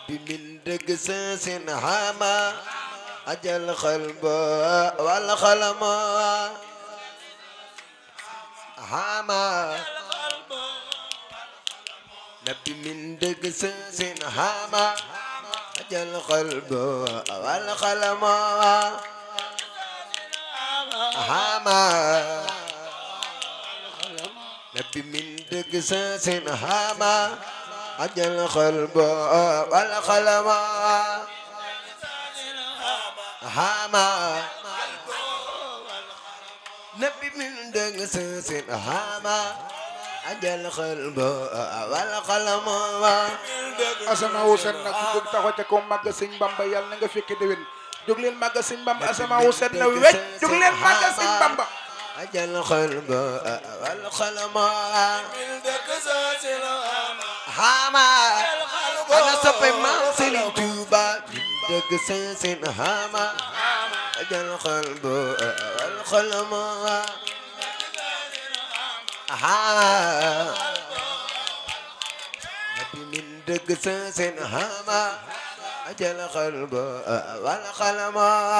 نبي من دقساس هاما أجل القلب والقلم هاما نبي من دقساس هاما أجل القلب والقلم هاما نبي من دقساس هاما أجل القلب والقلم هاما نبي من دقساس هاما أجل القلب والقلم asamaawu set nag ku jóg taxaw ca kaw màgg sëñ Bamba yàlla na nga fekke déwén jóg leen màgg sëñ Bamba asamaawu set na wecc jóg leen màgg sëñ Bamba أجل القلب والقلم هاما أنا سبي ما سلم توبا دق سنسن هاما أجل القلب والقلم هاما نبي من دق سنسن هاما أجل القلب والقلم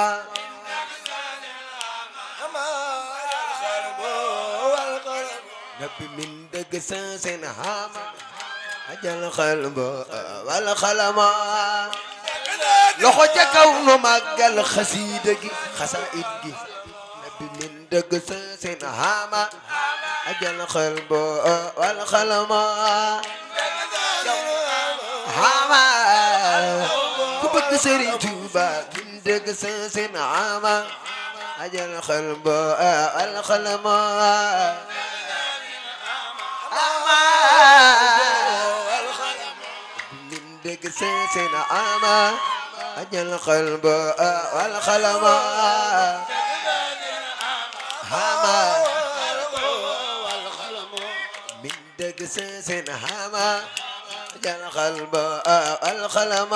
نبي من دق سنسن هاما أجل القلب والقلم loxo ca kaw nu màggal xasiida gi xasaayid gi nabi min dëgg sa seen haama ajal xel bo wal xalama haama ku bëgg Sëriñ Tuuba min dëgg sa seen haama ajal xel bo wal xalama haama min dëgg sa seen haama أجل القلب والقلم هاما من دقسس هاما أجل القلب والقلم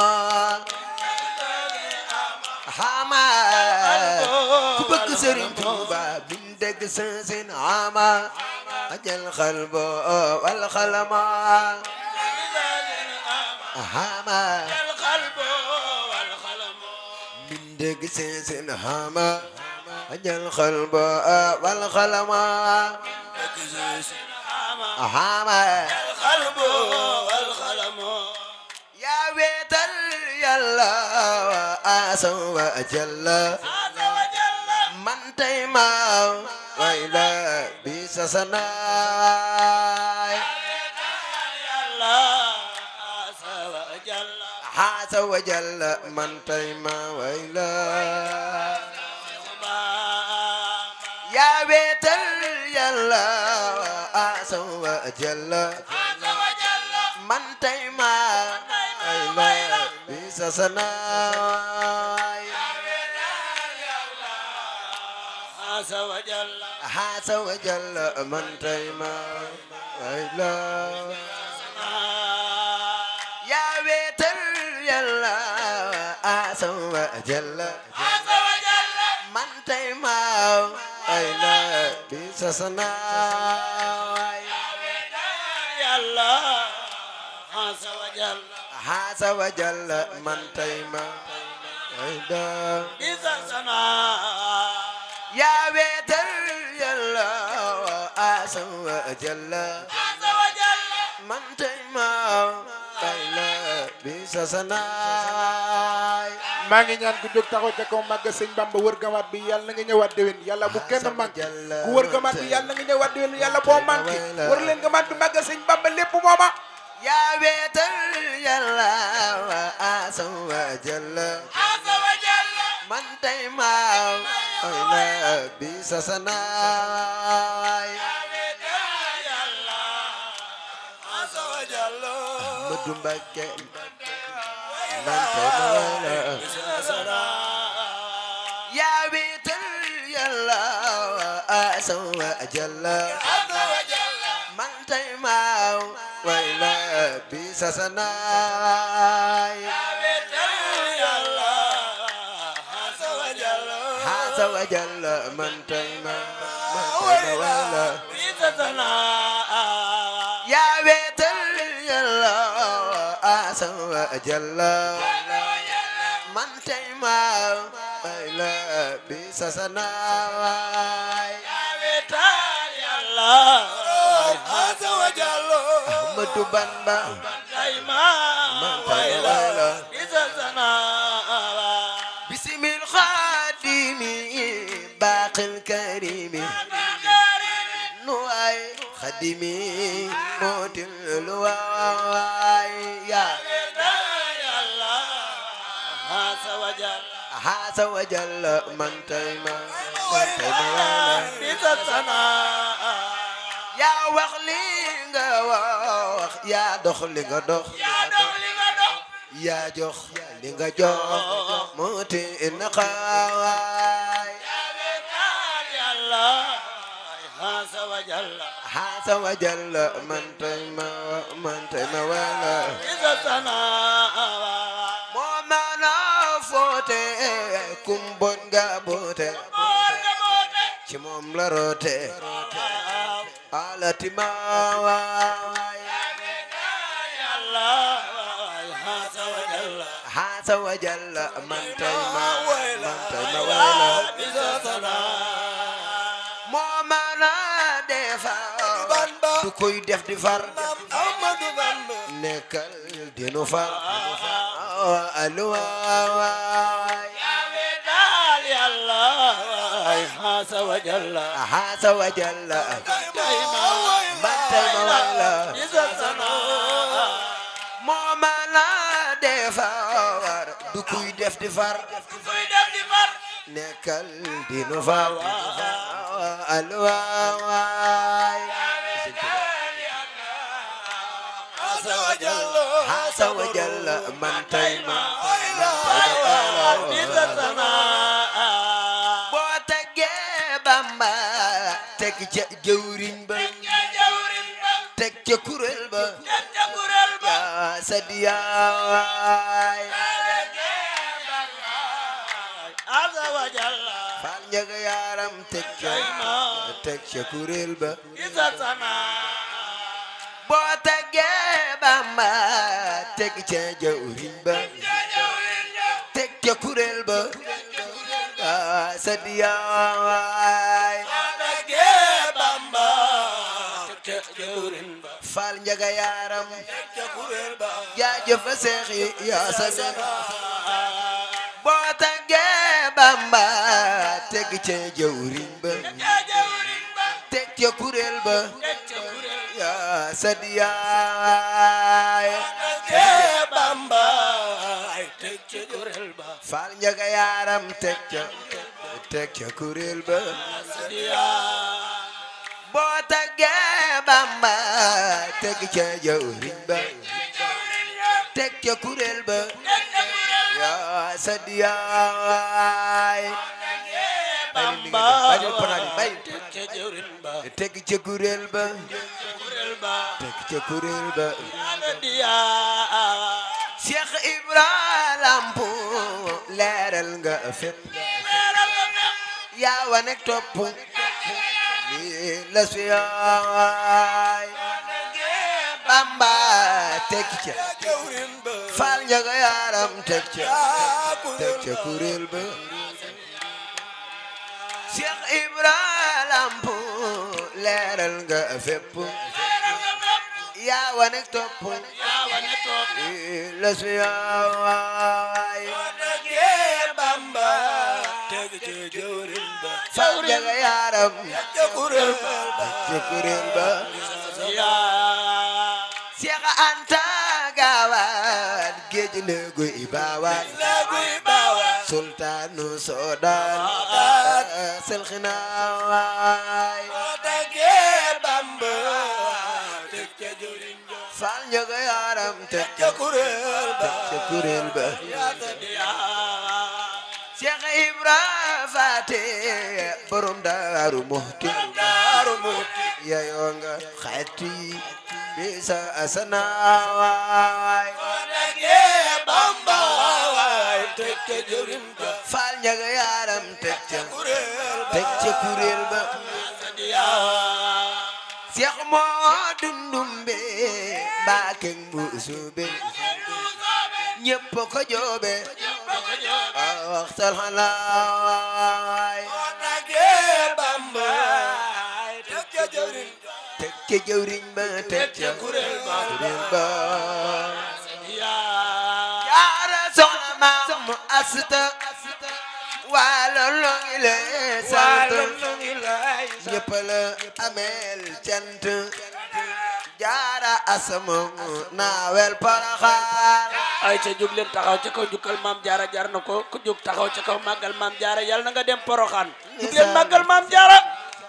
هاما كبك سرين توبا من دقسس هاما أجل القلب والقلم هاما من دق سنسن هاما أجل القلب والقلم هاما يا بيت يلا وآسو وأجل من تيما وإلى بيسسناي عز وجل من تيما ويلا يا بيت يلا عز وجل من تيما ويلا بيسسنا عز وجل من تيما ويلا يا بيت يلا عز وجل من تيما ويلا بيسسنا عز وجل من تيما ويلا يا بيت يلا عز وجل من تيما ويلا بيسسنا maa ngi ñaan ku jóg taxaw ca kaw màgg sëñ Bamba wër gamaat bi yàlla na nga ñëwaat déwén yàlla bu kenn manqué ku wër gamaat bi yàlla na nga ñëwaat déwén yàlla boo manqué wër leen gamaat bi màgg sëñ Bamba lépp mooma يا بيت يلا عز وجل من تيما ويلا بيسسنا Ahmadu Mbakke man tayma wala يا بيت يلا عز وجل من تيما ويلا بيسسنا عز وجل من تيما من تيما ويلا يا بيت يلا عز jalla man tey ma bay la bi sasanaay Ahmadu Bamba man tey ma way la bisimil xaadimi baaxil karimi nu waay xadimi mootil lu waay yaa haasa wa jalla man tey ma man tey ma way la yaa wax li nga wax yaa dox li nga dox yaa jox li nga jox moo ti na xawaay haasa wa jalla man tey ma man tey ma wala moo maana foote kum bon nga boote ci moom la roote alati ma waay haasa wa jalla man tey ma man tey ma wala moo maana defar du koy def di far nekkal dinu far aluwaay haasa wa jalla man tey ma wala moo maana defar du koy def di far nekkal dinu far aluwaay haasa wa jalla man tey ma boo teggee Bamba teg ca jëwriñ ba teg ca kuréel ba yaa sadiyaay faal njaga yaaram teg ca teg ca kuréel ba boo teggee Bamba teg ca jëwriñ ba teg ca kuréel ba yaa sadiyaay faal njaga yaaram jaajëf seex yi yaa saden boo teggee Bamba teg ca jëwriñ ba teg ca kuréel ba yaa sadiyaay faal njaga yaaram teg ca teg ca kuréel ba boo teggee Bamba teg ca jëwriñ ba teg ca kuréel ba yaa sadiyaay bàyyil panaani bàyyil teg ca kuréel ba teg ca kuréel ba Cheikh Ibra Lampu leeral nga fépp yaa wane topp ni la suyaay Bamba teg ca Faal Njaga yaaram teg ca teg ca kuréel ba Cheikh Ibra Lampu leeral nga fépp yaa wane topp ni la suyaay Faal Njaga yaaram ca kuréel ba Cheikh Anta Gaawaan géej léegu Ibaawaan sultaanu Soodaan selxinaawaay Faal Njaga yaaram teg ca kuréel ba ca kuréel ba Cheikh Ibra Faate borom Daaru Muxti yayoo nga xati bisa asanawaay Faal Njaga yaaram teg ca teg ca kuréel ba Cheikh moo dundumbe Mbàkke Mbusoobe ñépp ko joobe waxtal xalaay teg ca jëwriñ ba teg ca kuréel ba jaara soxna maam asta waalo lo ngi lee sant ñépp la ameel cant jaara asama naawel paraxaar ay ca jóg leen taxaw ca kaw jukkal maam jaara jar na ko ku jóg taxaw ca kaw màggal maam jaara yàlla na nga dem poroxaan jóg leen màggal maam jaara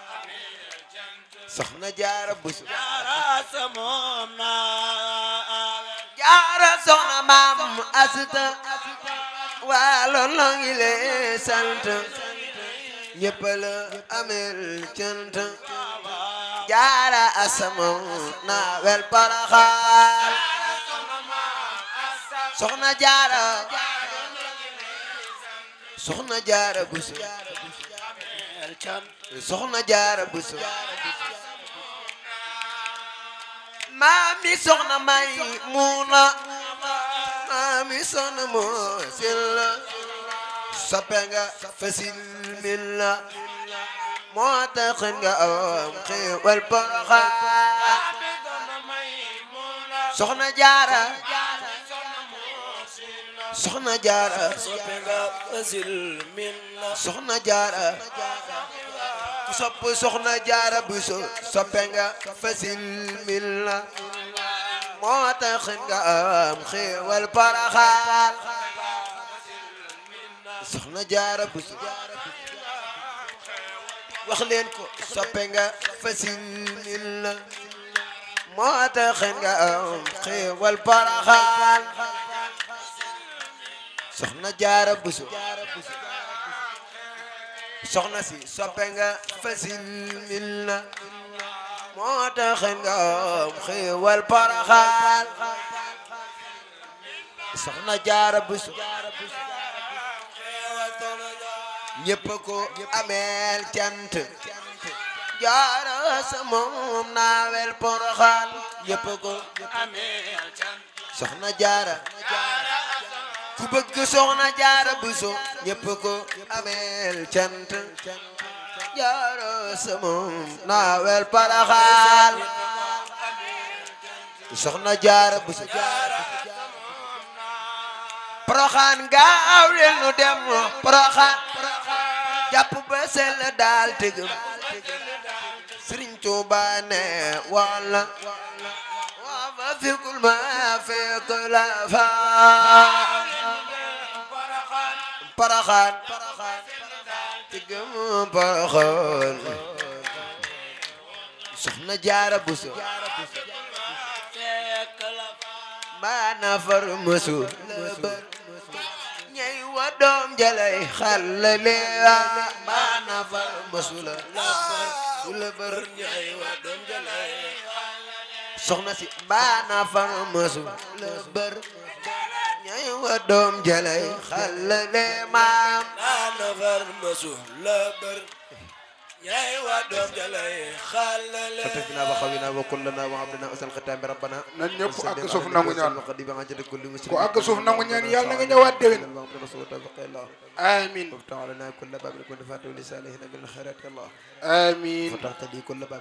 soxna jaara busu jaara sa moom naa jaara soxna maam asta waalo lo ngi lee sant ñépp la ameel cant jaara asama naawel paraxaar soxna jaara soxna jaara busu soxna jaara busu maami soxna may muuna maami soxna moo silla soppe nga fasil milla moo tax nga am xéewal poroxaan soxna jaara soxna jaara soppe nga fasil min la soxna jaara ku sopp soxna jaara bu so soppe nga fasil min la moo tax nga am xéewal paraxaan soxna jaara bu so wax leen ko soppe nga fasil min la moo tax nga am xéewal paraxaan soxna jaara bu so soxna si soppe nga fasil min la moo tax nga am xéewal paraxaan soxna jaara busu ñépp ko ameel cant jaara sa moom naawel paraxaan ñépp ko ameel can soxna jaara ku bëgg soxna jaara buso ñépp ko ameel cant jaara sa moom naawel paraxaan soxna jaara buso paraxaan gaaw leen nu dem paraxaan jàpp ba sell daal tëgëm Sëriñ Tuuba ne walla waa ma fikul ma fekk la fa paraxaan tëgëm paraxaan soxna jaara buso fekk la maana far mësu lëbër ñey wa doom jalay xalale maana far mësu la lëbër su lëbër ñay wa doom jalay soxna si maana far mësu lëbër ñey wa doom jalay xalale maam ana far masu la bër ñay wa doom jalay xalale فتجنا وخوينا وكلنا وعبدنا أسل ختام ربنا nan ñëpp àgg suuf nangu ñaan ku ku àgg suuf nangu ñaan yàlla na nga ñëwaat déwén الله amin وافتح لنا كل باب كنت فاتح لسانه من الخيرات يا الله amin فتحت لي كل باب